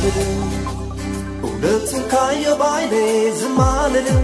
አልልም እውነቱን ካየሁ ባይኔ ዝም አልልም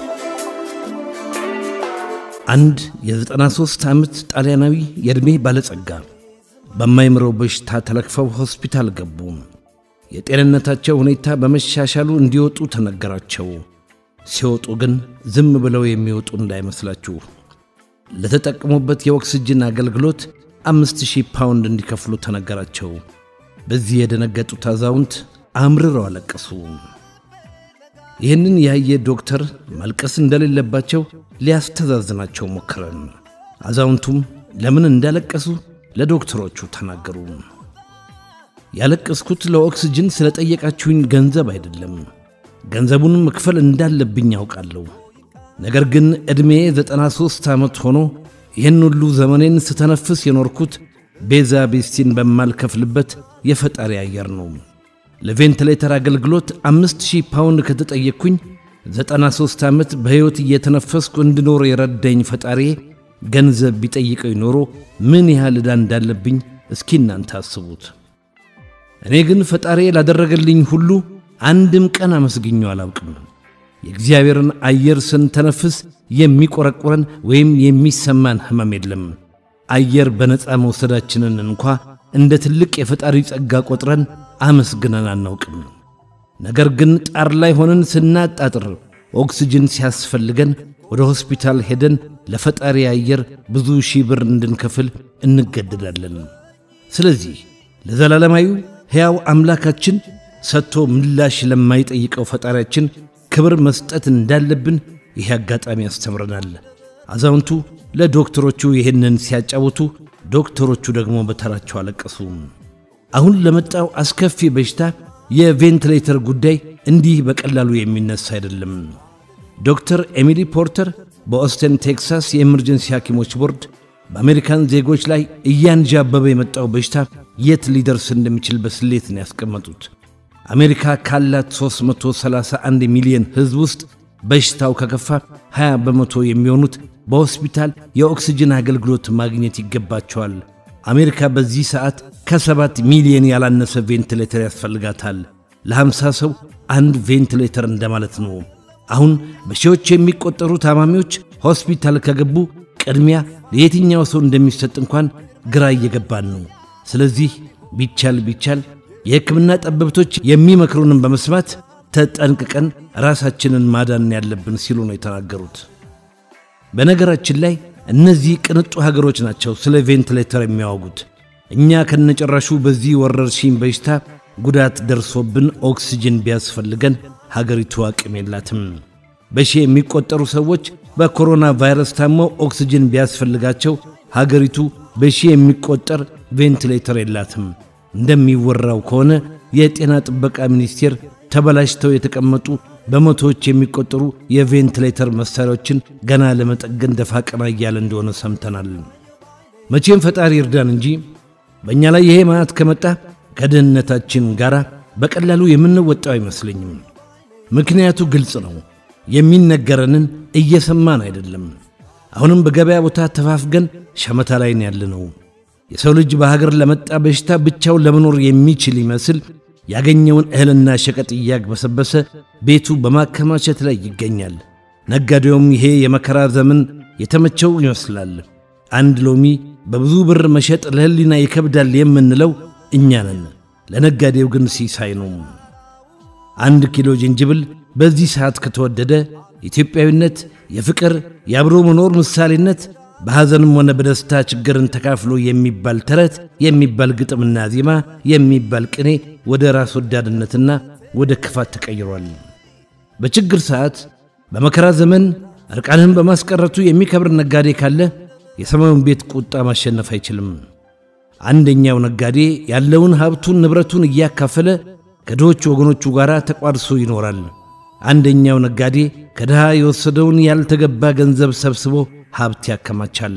አንድ የ93 ዓመት ጣሊያናዊ የዕድሜ ባለጸጋ በማይምረው በሽታ ተለክፈው ሆስፒታል ገቡ። የጤንነታቸው ሁኔታ በመሻሻሉ እንዲወጡ ተነገራቸው። ሲወጡ ግን ዝም ብለው የሚወጡ እንዳይመስላችሁ። ለተጠቀሙበት የኦክስጅን አገልግሎት አምስት ሺህ ፓውንድ እንዲከፍሉ ተነገራቸው። በዚህ የደነገጡት አዛውንት አምርረው አለቀሱ። ይህንን ያየ ዶክተር ማልቀስ እንደሌለባቸው ሊያስተዛዝናቸው ሞከረን። አዛውንቱም ለምን እንዳለቀሱ ለዶክተሮቹ ተናገሩ። ያለቀስኩት ለኦክስጅን ስለጠየቃችሁኝ ገንዘብ አይደለም። ገንዘቡን መክፈል እንዳለብኝ ያውቃለሁ። ነገር ግን ዕድሜ ዘጠና ሦስት ዓመት ሆኖ ይህን ሁሉ ዘመኔን ስተነፍስ የኖርኩት ቤዛ ቤስቲን በማልከፍልበት የፈጣሪ አየር ነው። ለቬንትሌተር አገልግሎት አምስት ሺህ ፓውንድ ከተጠየቅኩኝ ዘጠና ሦስት ዓመት በሕይወት እየተነፈስኩ እንድኖር የረዳኝ ፈጣሪ ገንዘብ ቢጠይቀኝ ኖሮ ምን ያህል ዕዳ እንዳለብኝ እስኪ እናንተ አስቡት። እኔ ግን ፈጣሪ ላደረገልኝ ሁሉ አንድም ቀን አመስግኘው አላውቅም። የእግዚአብሔርን አየር ስንተነፍስ የሚቆረቁረን ወይም የሚሰማን ሕመም የለም። አየር በነፃ መውሰዳችንን እንኳ እንደ ትልቅ የፈጣሪ ጸጋ ቆጥረን አመስግነን አናውቅም። ነገር ግን ጣር ላይ ሆነን ስናጣጥር ኦክስጅን ሲያስፈልገን ወደ ሆስፒታል ሄደን ለፈጣሪ አየር ብዙ ሺህ ብር እንድንከፍል እንገደዳለን። ስለዚህ ለዘላለማዊ ሕያው አምላካችን ሰጥቶ ምላሽ ለማይጠይቀው ፈጣሪያችን ክብር መስጠት እንዳለብን ይህ አጋጣሚ ያስተምረናል። አዛውንቱ ለዶክተሮቹ ይህንን ሲያጫውቱ፣ ዶክተሮቹ ደግሞ በተራቸው አለቀሱ። አሁን ለመጣው አስከፊ በሽታ የቬንትሌተር ጉዳይ እንዲህ በቀላሉ የሚነሳ አይደለም። ዶክተር ኤሚሊ ፖርተር በኦስተን ቴክሳስ የኤመርጀንሲ ሐኪሞች ቦርድ በአሜሪካን ዜጎች ላይ እያንዣበበ የመጣው በሽታ የት ሊደርስ እንደሚችል በስሌት ነው ያስቀመጡት። አሜሪካ ካላት 331 ሚሊዮን ሕዝብ ውስጥ በሽታው ከከፋ 20 በመቶ የሚሆኑት በሆስፒታል የኦክስጅን አገልግሎት ማግኘት ይገባቸዋል። አሜሪካ በዚህ ሰዓት ከሰባት ሚሊዮን ያላነሰ ቬንቲሌተር ያስፈልጋታል። ለ50 ሰው አንድ ቬንቲሌተር እንደማለት ነው። አሁን በሺዎች የሚቆጠሩ ታማሚዎች ሆስፒታል ከገቡ ቅድሚያ ለየትኛው ሰው እንደሚሰጥ እንኳን ግራ እየገባን ነው። ስለዚህ ቢቻል ቢቻል የሕክምና ጠበብቶች የሚመክሩንን በመስማት ተጠንቅቀን ራሳችንን ማዳን ያለብን ሲሉ ነው የተናገሩት። በነገራችን ላይ እነዚህ ቅንጡ ሀገሮች ናቸው ስለ ቬንቲሌተር የሚያወጉት። እኛ ከነጨራሹ በዚህ ወረርሽኝ በሽታ ጉዳት ደርሶብን ኦክስጅን ቢያስፈልገን ሀገሪቱ አቅም የላትም። በሺህ የሚቆጠሩ ሰዎች በኮሮና ቫይረስ ታመው ኦክስጅን ቢያስፈልጋቸው ሀገሪቱ በሺህ የሚቆጠር ቬንቲሌተር የላትም። እንደሚወራው ከሆነ የጤና ጥበቃ ሚኒስቴር ተበላሽተው የተቀመጡ በመቶዎች የሚቆጠሩ የቬንቲሌተር መሣሪያዎችን ገና ለመጠገን ደፋ ቀና እያለ እንደሆነ ሰምተናል። መቼም ፈጣሪ ይርዳን እንጂ በእኛ ላይ ይሄ ማዕት ከመጣ ከድህነታችን ጋር በቀላሉ የምንወጣው አይመስለኝም። ምክንያቱ ግልጽ ነው። የሚነገረንን እየሰማን አይደለም። አሁንም በገበያ ቦታ ተፋፍገን ሸመታ ላይ ያለነው። የሰው ልጅ በሀገር ለመጣ በሽታ ብቻውን ለመኖር የሚችል ይመስል ያገኘውን እህልና ሸቀጥ እያግበሰበሰ ቤቱ በማከማቸት ላይ ይገኛል። ነጋዴውም ይሄ የመከራ ዘመን የተመቸው ይመስላል። አንድ ሎሚ በብዙ ብር መሸጥ ለሕሊና ይከብዳል የምንለው እኛ ነን። ለነጋዴው ግን ሲሳይ ነው። አንድ ኪሎ ዝንጅብል በዚህ ሰዓት ከተወደደ ኢትዮጵያዊነት፣ የፍቅር የአብሮ መኖር ምሳሌነት በሐዘንም ሆነ በደስታ ችግርን ተካፍሎ የሚባል ተረት የሚባል ግጥምና ዜማ የሚባል ቅኔ ወደ ራስ ወዳድነትና ወደ ክፋት ተቀይሯል። በችግር ሰዓት በመከራ ዘመን እርቃንህን በማስቀረቱ የሚከብር ነጋዴ ካለ የሰማዩን ቤት ቁጣ ማሸነፍ አይችልም። አንደኛው ነጋዴ ያለውን ሀብቱን ንብረቱን እያካፈለ ከድሆች ወገኖቹ ጋር ተቋድሶ ይኖራል። አንደኛው ነጋዴ ከድሃ የወሰደውን ያልተገባ ገንዘብ ሰብስቦ ሀብት ያከማቻል።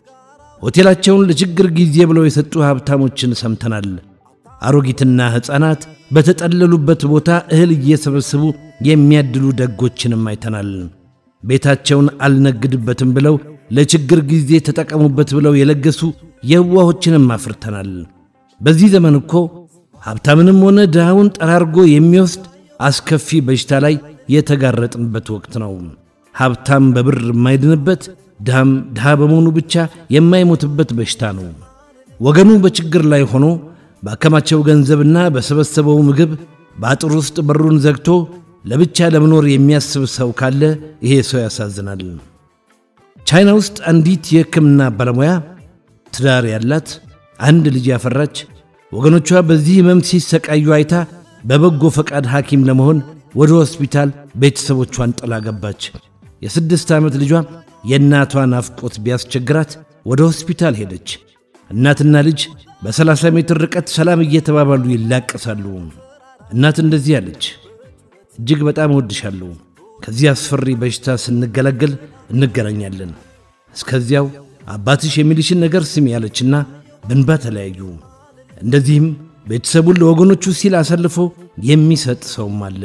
ሆቴላቸውን ለችግር ጊዜ ብለው የሰጡ ሀብታሞችን ሰምተናል። አሮጊትና ሕፃናት በተጠለሉበት ቦታ እህል እየሰበሰቡ የሚያድሉ ደጎችንም አይተናል። ቤታቸውን አልነግድበትም ብለው ለችግር ጊዜ ተጠቀሙበት ብለው የለገሱ የዋሆችንም አፍርተናል። በዚህ ዘመን እኮ ሀብታምንም ሆነ ድሃውን ጠራርጎ የሚወስድ አስከፊ በሽታ ላይ የተጋረጥንበት ወቅት ነው። ሀብታም በብር የማይድንበት፣ ድሃም ድሃ በመሆኑ ብቻ የማይሞትበት በሽታ ነው። ወገኑ በችግር ላይ ሆኖ ባከማቸው ገንዘብና በሰበሰበው ምግብ በአጥር ውስጥ በሩን ዘግቶ ለብቻ ለመኖር የሚያስብ ሰው ካለ ይሄ ሰው ያሳዝናል። ቻይና ውስጥ አንዲት የሕክምና ባለሙያ ትዳር ያላት አንድ ልጅ ያፈራች ወገኖቿ በዚህ ሕመም ሲሰቃዩ አይታ በበጎ ፈቃድ ሐኪም ለመሆን ወደ ሆስፒታል ቤተሰቦቿን ጥላ ገባች። የስድስት ዓመት ልጇ የእናቷ ናፍቆት ቢያስቸግራት ወደ ሆስፒታል ሄደች። እናትና ልጅ በ30 ሜትር ርቀት ሰላም እየተባባሉ ይላቀሳሉ። እናት እንደዚህ አለች፣ እጅግ በጣም እወድሻለሁ። ከዚህ አስፈሪ በሽታ ስንገላገል እንገናኛለን። እስከዚያው አባትሽ የሚልሽን ነገር ስሚ ያለችና በንባ ተለያዩ። እንደዚህም ቤተሰቡን ለወገኖቹ ሲል አሳልፎ የሚሰጥ ሰውም አለ።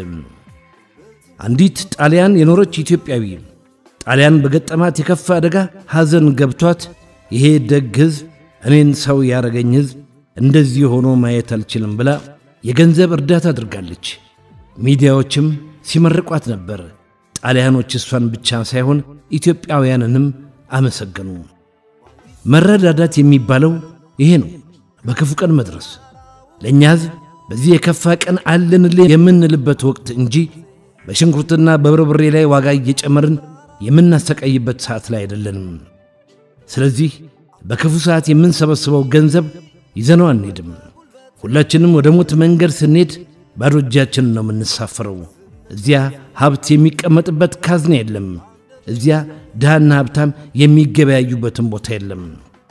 አንዲት ጣሊያን የኖረች ኢትዮጵያዊ ጣሊያን በገጠማት የከፋ አደጋ ሐዘን ገብቷት ይሄ ደግ ሕዝብ እኔን ሰው ያረገኝ ሕዝብ እንደዚህ ሆኖ ማየት አልችልም ብላ የገንዘብ እርዳታ አድርጋለች። ሚዲያዎችም ሲመርቋት ነበር። ጣሊያኖች እሷን ብቻ ሳይሆን ኢትዮጵያውያንንም አመሰገኑ። መረዳዳት የሚባለው ይሄ ነው፣ በክፉ ቀን መድረስ። ለእኛ ሕዝብ በዚህ የከፋ ቀን አለንልህ የምንልበት ወቅት እንጂ በሽንኩርትና በበርበሬ ላይ ዋጋ እየጨመርን የምናሰቃይበት ሰዓት ላይ አይደለንም። ስለዚህ በክፉ ሰዓት የምንሰበስበው ገንዘብ ይዘነው አንሄድም። ሁላችንም ወደ ሞት መንገድ ስንሄድ ባዶ እጃችንን ነው የምንሳፈረው። እዚያ ሀብት የሚቀመጥበት ካዝና የለም። እዚያ ድሃና ሀብታም የሚገበያዩበትን ቦታ የለም።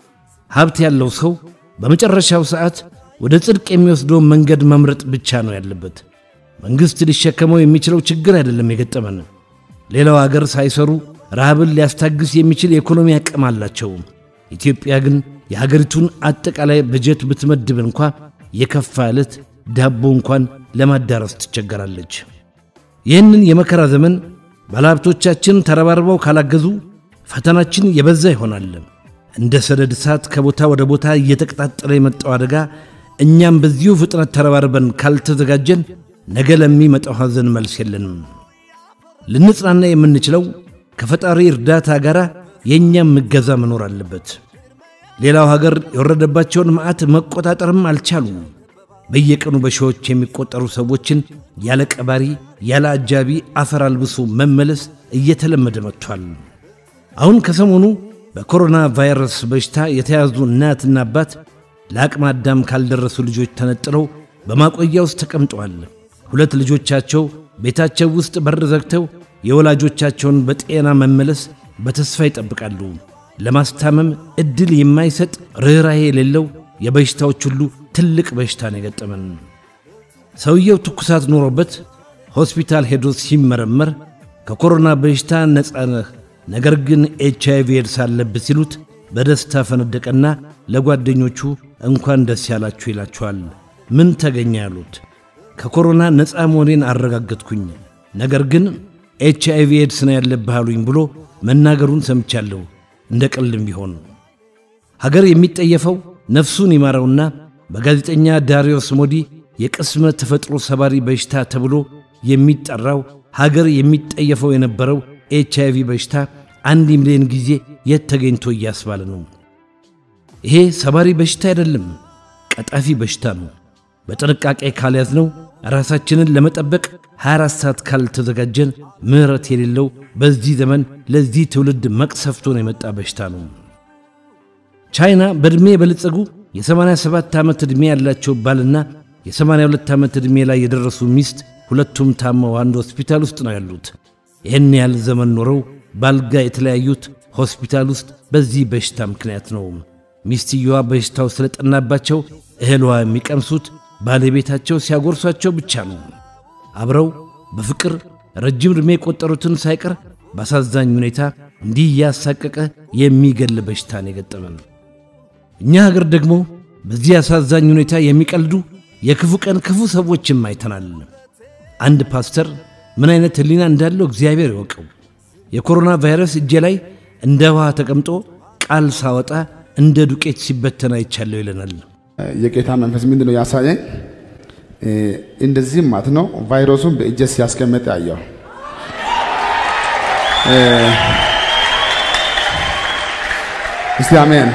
ሀብት ያለው ሰው በመጨረሻው ሰዓት ወደ ጽድቅ የሚወስደውን መንገድ መምረጥ ብቻ ነው ያለበት። መንግሥት ሊሸከመው የሚችለው ችግር አይደለም የገጠመን። ሌላው አገር ሳይሰሩ ረሃብን ሊያስታግስ የሚችል የኢኮኖሚ አቅም አላቸው። ኢትዮጵያ ግን የሀገሪቱን አጠቃላይ በጀት ብትመድብ እንኳ የከፋ ዕለት ዳቦ እንኳን ለማዳረስ ትቸገራለች። ይህንን የመከራ ዘመን ባለሀብቶቻችን ተረባርበው ካላገዙ ፈተናችን የበዛ ይሆናል። እንደ ሰደድ እሳት ከቦታ ወደ ቦታ እየተቀጣጠለ የመጣው አደጋ እኛም በዚሁ ፍጥነት ተረባርበን ካልተዘጋጀን ነገ ለሚመጣው ሐዘን መልስ የለንም። ልንጽናና የምንችለው ከፈጣሪ እርዳታ ጋር የእኛም እገዛ መኖር አለበት። ሌላው ሀገር የወረደባቸውን መዓት መቆጣጠርም አልቻሉም። በየቀኑ በሺዎች የሚቆጠሩ ሰዎችን ያለ ቀባሪ ያለ አጃቢ አፈር አልብሶ መመለስ እየተለመደ መጥቷል። አሁን ከሰሞኑ በኮሮና ቫይረስ በሽታ የተያዙ እናትና አባት ለአቅመ አዳም ካልደረሱ ልጆች ተነጥለው በማቆያ ውስጥ ተቀምጠዋል። ሁለት ልጆቻቸው ቤታቸው ውስጥ በር ዘግተው የወላጆቻቸውን በጤና መመለስ በተስፋ ይጠብቃሉ። ለማስታመም ዕድል የማይሰጥ ርኅራኄ የሌለው የበሽታዎች ሁሉ ትልቅ በሽታ ነው የገጠመን። ሰውየው ትኩሳት ኖሮበት ሆስፒታል ሄዶ ሲመረመር ከኮሮና በሽታ ነፃ ነህ፣ ነገር ግን ኤች አይቪ ኤድስ አለብህ ሲሉት በደስታ ፈነደቀና ለጓደኞቹ እንኳን ደስ ያላችሁ ይላችኋል። ምን ተገኘ ያሉት ከኮሮና ነፃ መሆኔን አረጋገጥኩኝ፣ ነገር ግን ኤች አይቪ ኤድስ ነው ያለብህ አሉኝ ብሎ መናገሩን ሰምቻለሁ። እንደ ቀልድም ቢሆን ሀገር የሚጠየፈው ነፍሱን ይማረውና በጋዜጠኛ ዳሪዮስ ሞዲ የቅስመ ተፈጥሮ ሰባሪ በሽታ ተብሎ የሚጠራው ሀገር የሚጠየፈው የነበረው ኤች አይቪ በሽታ አንድ ሚሊዮን ጊዜ የት ተገኝቶ እያስባለ ነው። ይሄ ሰባሪ በሽታ አይደለም፣ ቀጣፊ በሽታ ነው። በጥንቃቄ ካልያዝነው ራሳችንን ለመጠበቅ 24 ሰዓት ካልተዘጋጀን ምሕረት የሌለው በዚህ ዘመን ለዚህ ትውልድ መቅሰፍቶን የመጣ በሽታ ነው። ቻይና በዕድሜ የበለጸጉ የ87 ዓመት ዕድሜ ያላቸው ባልና የ82 ዓመት ዕድሜ ላይ የደረሱ ሚስት ሁለቱም ታመው አንድ ሆስፒታል ውስጥ ነው ያሉት። ይህን ያህል ዘመን ኖረው ባልጋ የተለያዩት ሆስፒታል ውስጥ በዚህ በሽታ ምክንያት ነው። ሚስትየዋ በሽታው ስለጠናባቸው እህልዋ የሚቀምሱት ባለቤታቸው ሲያጎርሷቸው ብቻ ነው። አብረው በፍቅር ረጅም ዕድሜ የቆጠሩትን ሳይቀር በአሳዛኝ ሁኔታ እንዲህ እያሳቀቀ የሚገል በሽታን የገጠመን። እኛ ሀገር ደግሞ በዚህ አሳዛኝ ሁኔታ የሚቀልዱ የክፉ ቀን ክፉ ሰዎችም አይተናል። አንድ ፓስተር ምን አይነት ሕሊና እንዳለው እግዚአብሔር ይወቀው። የኮሮና ቫይረስ እጄ ላይ እንደ ውሃ ተቀምጦ ቃል ሳወጣ እንደ ዱቄት ሲበተን አይቻለሁ ይለናል። የጌታ መንፈስ ምንድን ነው ያሳየኝ? እንደዚህ ማለት ነው። ቫይረሱን በእጄ ሲያስቀምጥ ያየው እስቲ አሜን።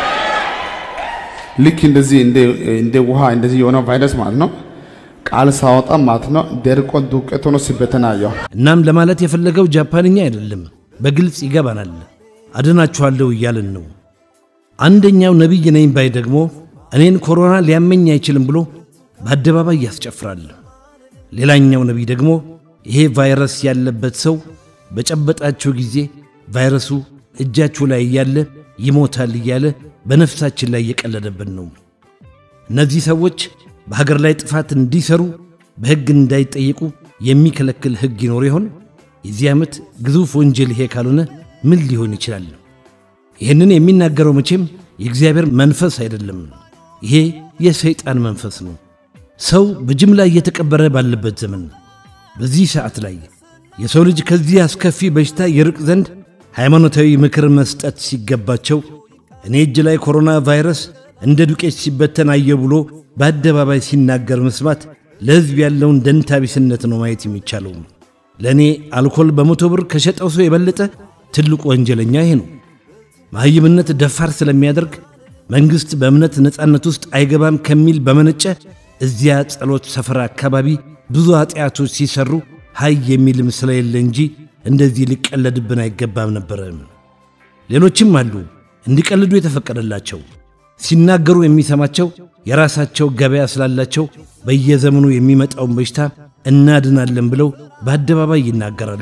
ልክ እንደዚህ እንደ ውሃ እንደዚህ የሆነው ቫይረስ ማለት ነው። ቃል ሳወጣ ማለት ነው ደርቆ ዱቄት ሆኖ ሲበተን አየው። እናም ለማለት የፈለገው ጃፓንኛ አይደለም፣ በግልጽ ይገባናል። አድናችኋለሁ እያልን ነው። አንደኛው ነቢይ ነኝ ባይ ደግሞ እኔን ኮሮና ሊያመኝ አይችልም ብሎ በአደባባይ ያስጨፍራል። ሌላኛው ነቢይ ደግሞ ይሄ ቫይረስ ያለበት ሰው በጨበጣችሁ ጊዜ ቫይረሱ እጃችሁ ላይ እያለ ይሞታል እያለ በነፍሳችን ላይ እየቀለደብን ነው። እነዚህ ሰዎች በሀገር ላይ ጥፋት እንዲሰሩ በሕግ እንዳይጠየቁ የሚከለክል ሕግ ይኖር ይሆን? የዚህ ዓመት ግዙፍ ወንጀል ይሄ ካልሆነ ምን ሊሆን ይችላል? ይህንን የሚናገረው መቼም የእግዚአብሔር መንፈስ አይደለም። ይሄ የሰይጣን መንፈስ ነው። ሰው በጅምላ እየተቀበረ ባለበት ዘመን በዚህ ሰዓት ላይ የሰው ልጅ ከዚህ አስከፊ በሽታ ይርቅ ዘንድ ሃይማኖታዊ ምክር መስጠት ሲገባቸው እኔ እጅ ላይ ኮሮና ቫይረስ እንደ ዱቄት ሲበተን አየሁ ብሎ በአደባባይ ሲናገር መስማት ለሕዝብ ያለውን ደንታቢስነት ነው ማየት የሚቻለው። ለእኔ አልኮል በመቶ ብር ከሸጠው ሰው የበለጠ ትልቁ ወንጀለኛ ይሄ ነው። መሐይምነት ደፋር ስለሚያደርግ መንግሥት በእምነት ነፃነት ውስጥ አይገባም ከሚል በመነጨ እዚያ ጸሎት ሰፈር አካባቢ ብዙ ኃጢአቶች ሲሰሩ ሀይ የሚልም ስለሌለ እንጂ እንደዚህ ሊቀለድብን አይገባም ነበረ። ሌሎችም አሉ እንዲቀልዱ የተፈቀደላቸው ሲናገሩ የሚሰማቸው የራሳቸው ገበያ ስላላቸው በየዘመኑ የሚመጣውን በሽታ እናድናለን ብለው በአደባባይ ይናገራሉ።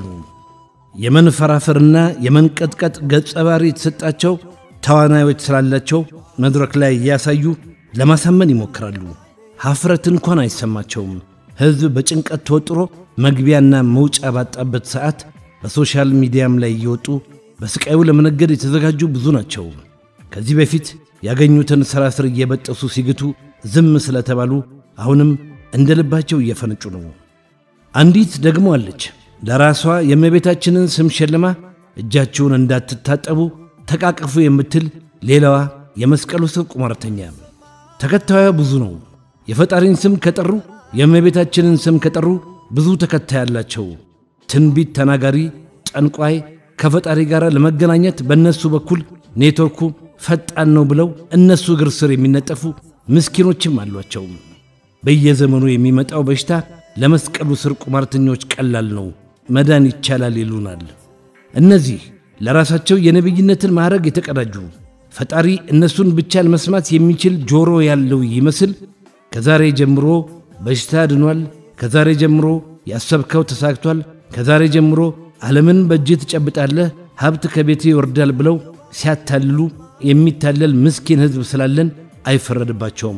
የመንፈራፈርና የመንቀጥቀጥ ገጸ ባህሪ የተሰጣቸው ተዋናዮች ስላላቸው መድረክ ላይ እያሳዩ ለማሳመን ይሞክራሉ። ሐፍረት እንኳን አይሰማቸውም። ሕዝብ በጭንቀት ተወጥሮ መግቢያና መውጫ ባጣበት ሰዓት በሶሻል ሚዲያም ላይ እየወጡ በስቃዩ ለመነገድ የተዘጋጁ ብዙ ናቸው። ከዚህ በፊት ያገኙትን ሥራ ስር እየበጠሱ ሲግቱ ዝም ስለተባሉ አሁንም እንደ ልባቸው እየፈነጩ ነው። አንዲት ደግሞ አለች ለራሷ የእመቤታችንን ስም ሸልማ እጃችሁን እንዳትታጠቡ ተቃቀፉ የምትል ሌላዋ የመስቀሉ ስር ቁማርተኛ። ተከታዩ ብዙ ነው። የፈጣሪን ስም ከጠሩ የእመቤታችንን ስም ከጠሩ ብዙ ተከታይ አላቸው። ትንቢት ተናጋሪ፣ ጠንቋይ ከፈጣሪ ጋር ለመገናኘት በእነሱ በኩል ኔትወርኩ ፈጣን ነው ብለው እነሱ እግር ስር የሚነጠፉ ምስኪኖችም አሏቸው። በየዘመኑ የሚመጣው በሽታ ለመስቀሉ ስር ቁማርተኞች ቀላል ነው፣ መዳን ይቻላል ይሉናል። እነዚህ ለራሳቸው የነቢይነትን ማዕረግ የተቀዳጁ ፈጣሪ እነሱን ብቻ ለመስማት የሚችል ጆሮ ያለው ይመስል ከዛሬ ጀምሮ በሽታ ድኗል፣ ከዛሬ ጀምሮ ያሰብከው ተሳክቷል፣ ከዛሬ ጀምሮ ዓለምን በእጅህ ትጨብጣለህ፣ ሀብት ከቤት ይወርዳል ብለው ሲያታልሉ የሚታለል ምስኪን ሕዝብ ስላለን አይፈረድባቸውም።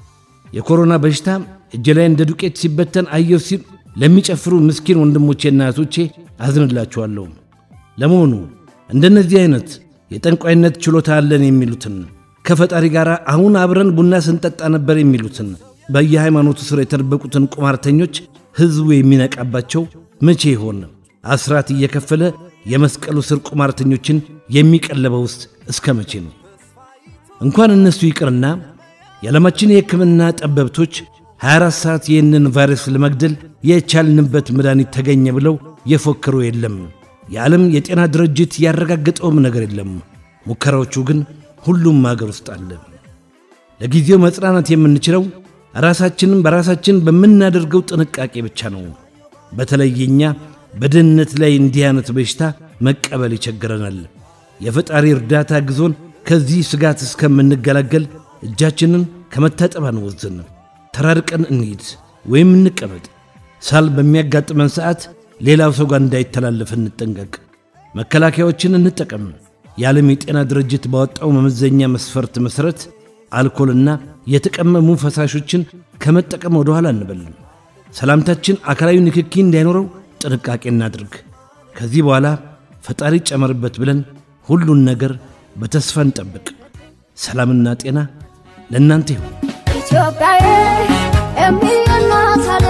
የኮሮና በሽታ እጅ ላይ እንደ ዱቄት ሲበተን አየሁ ሲል ለሚጨፍሩ ምስኪን ወንድሞቼና እህቶቼ አዝንላችኋለሁ። ለመሆኑ እንደነዚህ አይነት የጠንቋይነት ችሎታ አለን የሚሉትን ከፈጣሪ ጋር አሁን አብረን ቡና ስንጠጣ ነበር የሚሉትን በየሃይማኖቱ ስር የተደበቁትን ቁማርተኞች ሕዝቡ የሚነቃባቸው መቼ ይሆን? አስራት እየከፈለ የመስቀሉ ስር ቁማርተኞችን የሚቀለበው ውስጥ እስከ መቼ ነው? እንኳን እነሱ ይቅርና የዓለማችን የሕክምና ጠበብቶች 24 ሰዓት ይህንን ቫይረስ ለመግደል የቻልንበት መድኃኒት ተገኘ ብለው የፎከሩ የለም። የዓለም የጤና ድርጅት ያረጋገጠውም ነገር የለም። ሙከራዎቹ ግን ሁሉም አገር ውስጥ አለ። ለጊዜው መጽናናት የምንችለው ራሳችንን በራሳችን በምናደርገው ጥንቃቄ ብቻ ነው። በተለይ እኛ በድህነት ላይ እንዲህ አይነት በሽታ መቀበል ይቸግረናል። የፈጣሪ እርዳታ ግዞን ከዚህ ስጋት እስከምንገላገል እጃችንን ከመታጠብ አንወዝን። ተራርቀን እንሂድ ወይም እንቀመጥ። ሳል በሚያጋጥመን ሰዓት ሌላው ሰው ጋር እንዳይተላለፍ እንጠንቀቅ። መከላከያዎችን እንጠቀም። የዓለም የጤና ድርጅት ባወጣው መመዘኛ መስፈርት መሠረት አልኮልና የተቀመሙ ፈሳሾችን ከመጠቀም ወደ ኋላ እንበል። ሰላምታችን አካላዊ ንክኪ እንዳይኖረው ጥንቃቄ እናድርግ። ከዚህ በኋላ ፈጣሪ ጨመርበት ብለን ሁሉን ነገር በተስፋ እንጠብቅ። ሰላምና ጤና ለእናንተ ይሁን። ኢትዮጵያዬ የሚል እናት